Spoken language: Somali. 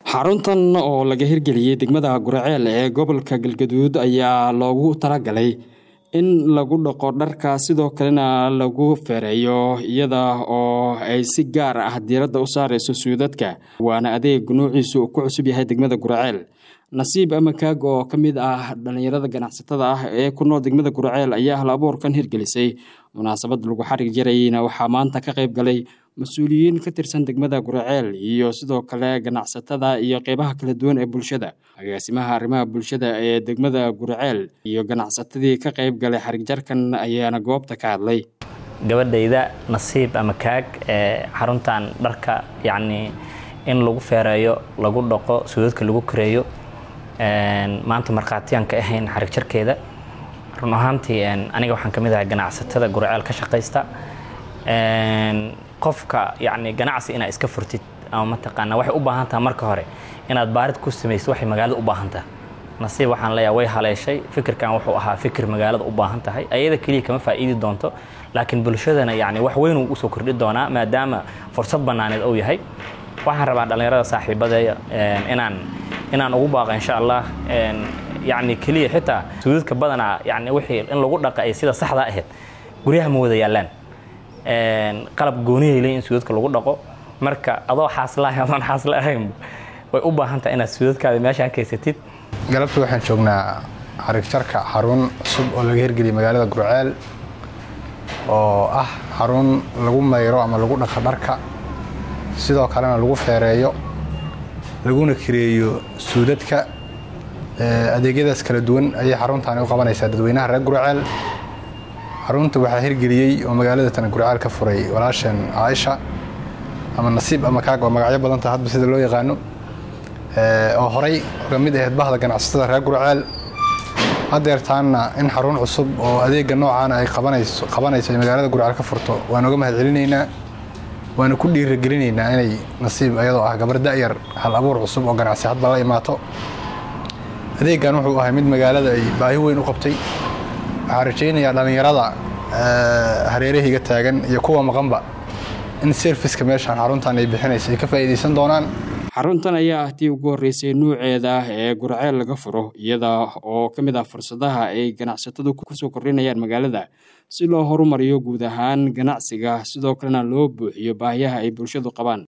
xaruntan oo laga hirgeliyey degmada guraceel ee gobolka galgaduud ayaa loogu talagalay in lagu dhaqo dharka sidoo kalena lagu feereeyo iyada oo ay si gaar ah diiradda u saareyso suudadka waana adeeg nuuciisu ku cusub yahay degmada guraceel nasiib amakaag oo ka mid ah dhallinyarada ganacsatada ah ee ku nool degmada guraceel ayaa hal abuurkan hirgelisay munaasabad lagu xarig jarayna waxaa maanta ka qayb galay mas-uuliyiin ka tirsan degmada guraceel iyo sidoo kale ganacsatada iyo qeybaha kala duwan ee bulshada agaasimaha arrimaha bulshada ee degmada guraceel iyo ganacsatadii ka qayb galay xarig jarkan ayaana goobta ka hadlay gabadhayda nasiib ama kaag ee xaruntan dharka yacnii in lagu feereeyo lagu dhaqo suudadka lagu kareeyo maanta markhaatiyaan ka ahayn xarig jarkeeda run ahaantii aniga waxaan ka mid ahay ganacsatada guraceel ka shaqaysta qofka yacni ganacsi inaad iska furtid ama mataqaanaa waxay u baahan taha marka hore inaad baarid ku samaysid waxay magaalada u baahan taha nasiib waxaan leeyahay way haleeshay fikirkan wuxuu ahaa fikir magaalada u baahan tahay ayada keliya kama faa'iidi doonto laakiin bulshadana yacni wax weyn uu usoo kordhi doonaa maadaama fursad bannaaneed uu yahay waxaan rabaa dhallinyarada saaxiibadeeya inaan inaan ugu baaqo insha allah yacni keliya xitaa suudadka badanaa yacni wixii in lagu dhaqa ay sida saxda ahayd guryaha ma wada yaallaan qalab gooniyay leeyihin suudadka lagu dhaqo marka adoo xaaslahay adoon xaasla ahayn way u baahan tahay inaad suudadkaada meeshaan kaysatid galabta waxaan joognaa xarig jarka xarun cusub oo laga hirgeliyay magaalada gurceel oo ah xarun lagu mayro ama lagu dhaqo dharka sidoo kalena lagu feereeyo laguna kireeyo suudadka adeegyadaas kala duwan ayay xaruntaani u qabanaysaa dadweynaha reer gurceel xarunta waxaa hirgeliyey oo magaalada tana gurceel ka furay walaasheen caaisha ama nasiib ama kaag oo magacyo badanta hadba sida loo yaqaano oo horay uga mid ahayd bahda ganacsatada reer gurceel hadeertaanna in xarun cusub oo adeega noocaana ay qabanayso ay magaalada gurceel ka furto waan uga mahad celinaynaa waana ku dhiiragelinaynaa inay nasiib ayadoo ah gabar da'yar hal abuur cusub oo ganacsi hadba la imaato adeegan wuxuu ahay mid magaalada ay baahi weyn u qabtay waxaan rajaynayaa dhallinyarada hareerahayga taagan iyo kuwa maqanba in serviska meeshaan xaruntan ay bixinaysa ay ka faa'iidaysan doonaan xaruntan ayaa ah tii ugu horreysay nuuceeda ee gurceel laga furo iyada oo ka mid ah fursadaha ay ganacsatadu kusoo kordhinayaan magaalada si loo horumariyo guud ahaan ganacsiga sidoo kalena loo buuxiyo baahiyaha ay bulshadu qabaan